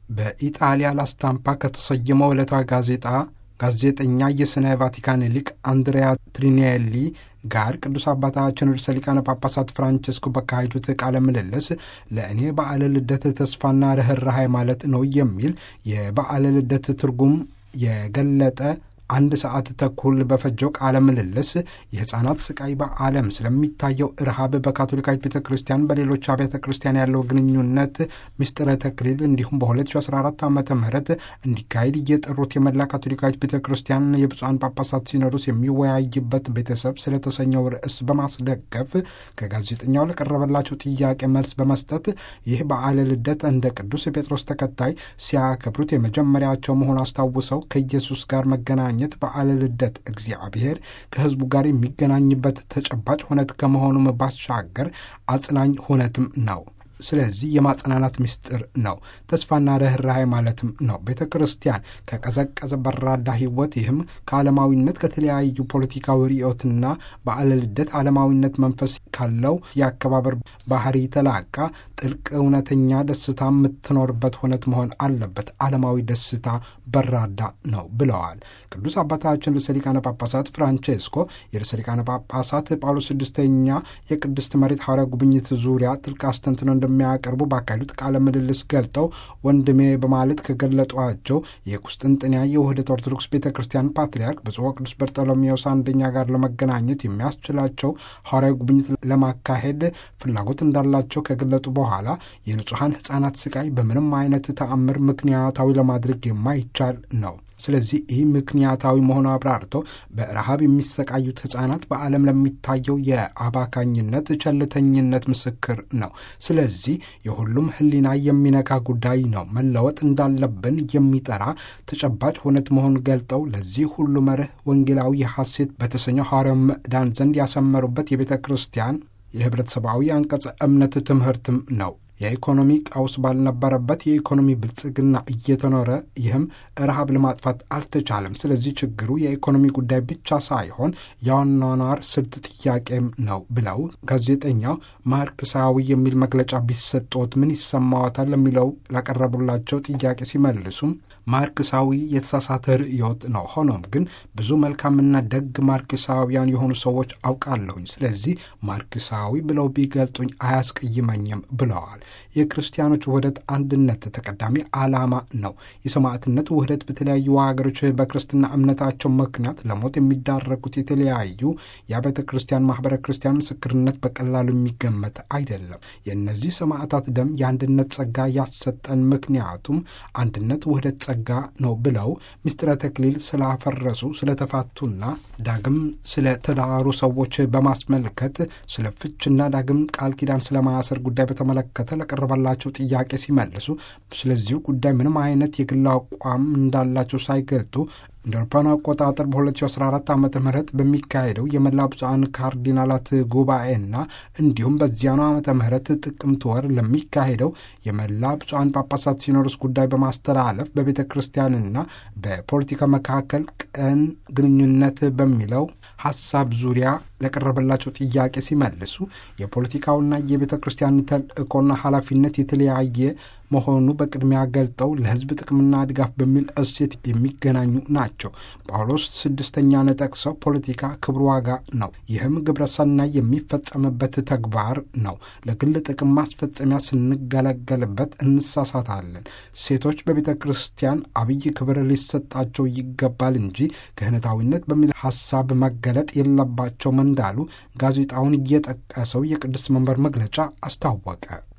በኢጣሊያ ላስታምፓ ከተሰየመው ዕለታዊ ጋዜጣ ጋዜጠኛ የስነ ቫቲካን ሊቅ አንድሪያ ትሪኒየሊ ጋር ቅዱስ አባታችን ርዕሰ ሊቃነ ጳጳሳት ፍራንቸስኮ በካሄዱት ቃለ ምልልስ ለእኔ በዓለ ልደት ተስፋና ርኅራኄ ማለት ነው የሚል የበዓለ ልደት ትርጉም የገለጠ አንድ ሰዓት ተኩል በፈጀው ቃለ ምልልስ የሕፃናት ስቃይ በዓለም ስለሚታየው ረሃብ በካቶሊካዊት ቤተ ክርስቲያን በሌሎች አብያተ ክርስቲያን ያለው ግንኙነት ምስጢረ ተክሊል እንዲሁም በ2014 ዓ ም እንዲካሄድ እየጠሩት የመላ ካቶሊካዊት ቤተ ክርስቲያን የብፁዓን ጳጳሳት ሲኖዶስ የሚወያይበት ቤተሰብ ስለተሰኘው ርዕስ በማስደገፍ ከጋዜጠኛው ለቀረበላቸው ጥያቄ መልስ በመስጠት ይህ በዓለ ልደት እንደ ቅዱስ ጴጥሮስ ተከታይ ሲያከብሩት የመጀመሪያቸው መሆን አስታውሰው ከኢየሱስ ጋር መገናኘ ት በዓለ ልደት እግዚአብሔር ከሕዝቡ ጋር የሚገናኝበት ተጨባጭ ሁነት ከመሆኑም ባሻገር አጽናኝ ሁነትም ነው። ስለዚህ የማጽናናት ምስጢር ነው። ተስፋና ርኅራኄ ማለትም ነው። ቤተ ክርስቲያን ከቀዘቀዘ በራዳ ሕይወት ይህም ከዓለማዊነት ከተለያዩ ፖለቲካዊ ርዕዮትና በዓለ ልደት ዓለማዊነት መንፈስ ካለው የአከባበር ባህሪ ተላቃ ጥልቅ እውነተኛ ደስታ የምትኖርበት ሁነት መሆን አለበት። ዓለማዊ ደስታ በራዳ ነው ብለዋል። ቅዱስ አባታችን ርዕሰ ሊቃነ ጳጳሳት ፍራንቼስኮ የርዕሰ ሊቃነ ጳጳሳት ጳውሎስ ስድስተኛ የቅድስት መሬት ሐዋርያ ጉብኝት ዙሪያ ጥልቅ አስተንትነው እንደሚያቀርቡ ባካሄዱት ቃለ ምልልስ ገልጠው ወንድሜ በማለት ከገለጧቸው የቁስጥንጥንያ የውህደት ኦርቶዶክስ ቤተ ክርስቲያን ፓትርያርክ ብፁዕ ወቅዱስ በርጠሎሜዎስ አንደኛ ጋር ለመገናኘት የሚያስችላቸው ሐዋርያዊ ጉብኝት ለማካሄድ ፍላጎት እንዳላቸው ከገለጡ በኋላ የንጹሐን ሕፃናት ስቃይ በምንም አይነት ተአምር ምክንያታዊ ለማድረግ የማይቻል ነው። ስለዚህ ይህ ምክንያታዊ መሆኑ አብራርተው በረሃብ የሚሰቃዩት ሕፃናት በዓለም ለሚታየው የአባካኝነት ቸልተኝነት ምስክር ነው። ስለዚህ የሁሉም ሕሊና የሚነካ ጉዳይ ነው። መለወጥ እንዳለብን የሚጠራ ተጨባጭ ሁነት መሆኑን ገልጠው ለዚህ ሁሉ መርህ ወንጌላዊ ሐሴት በተሰኘው ሐዋርያው ምዕዳን ዘንድ ያሰመሩበት የቤተ ክርስቲያን የህብረተሰባዊ አንቀጸ እምነት ትምህርትም ነው። የኢኮኖሚ ቀውስ ባልነበረበት የኢኮኖሚ ብልጽግና እየተኖረ ይህም ረሃብ ለማጥፋት አልተቻለም። ስለዚህ ችግሩ የኢኮኖሚ ጉዳይ ብቻ ሳይሆን የአኗኗር ስልት ጥያቄም ነው ብለው ጋዜጠኛው ማርክሳዊ የሚል መግለጫ ቢሰጦት ምን ይሰማዎታል ለሚለው ላቀረቡላቸው ጥያቄ ሲመልሱም ማርክሳዊ የተሳሳተ ርዕዮት ነው። ሆኖም ግን ብዙ መልካምና ደግ ማርክሳውያን የሆኑ ሰዎች አውቃለሁኝ። ስለዚህ ማርክሳዊ ብለው ቢገልጡኝ አያስቀይመኝም ብለዋል። የክርስቲያኖች ውህደት አንድነት ተቀዳሚ ዓላማ ነው። የሰማዕትነት ውህደት በተለያዩ ሀገሮች በክርስትና እምነታቸው ምክንያት ለሞት የሚዳረጉት የተለያዩ የአብያተ ክርስቲያን ማህበረ ክርስቲያን ምስክርነት በቀላሉ የሚገመት አይደለም። የእነዚህ ሰማዕታት ደም የአንድነት ጸጋ ያሰጠን፣ ምክንያቱም አንድነት ውህደት ጸጋ ነው ብለው ምስጢረ ተክሊል ስላፈረሱ ስለተፋቱና ዳግም ስለተዳሩ ሰዎች በማስመልከት ስለ ፍችና ዳግም ቃል ኪዳን ስለማያሰር ጉዳይ በተመለከተ ለቀረበላቸው ጥያቄ ሲመልሱ ስለዚሁ ጉዳይ ምንም አይነት የግል አቋም እንዳላቸው ሳይገልጡ እንደ አውሮፓውያን አቆጣጠር በ2014 ዓ ም በሚካሄደው የመላ ብፁዓን ካርዲናላት ጉባኤና እንዲሁም በዚያኑ ዓመተ ምህረት ጥቅምት ወር ለሚካሄደው የመላ ብፁዓን ጳጳሳት ሲኖዶስ ጉዳይ በማስተላለፍ በቤተ ክርስቲያንና በፖለቲካ መካከል ቅን ግንኙነት በሚለው ሀሳብ ዙሪያ ለቀረበላቸው ጥያቄ ሲመልሱ የፖለቲካውና የቤተ ክርስቲያን ተልእኮና ኃላፊነት የተለያየ መሆኑ በቅድሚያ ገልጠው ለሕዝብ ጥቅምና ድጋፍ በሚል እሴት የሚገናኙ ናቸው። ጳውሎስ ስድስተኛን ጠቅሰው ፖለቲካ ክብር ዋጋ ነው፣ ይህም ግብረ ሰናይ የሚፈጸምበት ተግባር ነው። ለግል ጥቅም ማስፈጸሚያ ስንገለገልበት እንሳሳታለን። ሴቶች በቤተ ክርስቲያን አብይ ክብር ሊሰጣቸው ይገባል እንጂ ክህነታዊነት በሚል ሀሳብ መገለጥ የለባቸውም እንዳሉ ጋዜጣውን እየጠቀሰው የቅድስት መንበር መግለጫ አስታወቀ።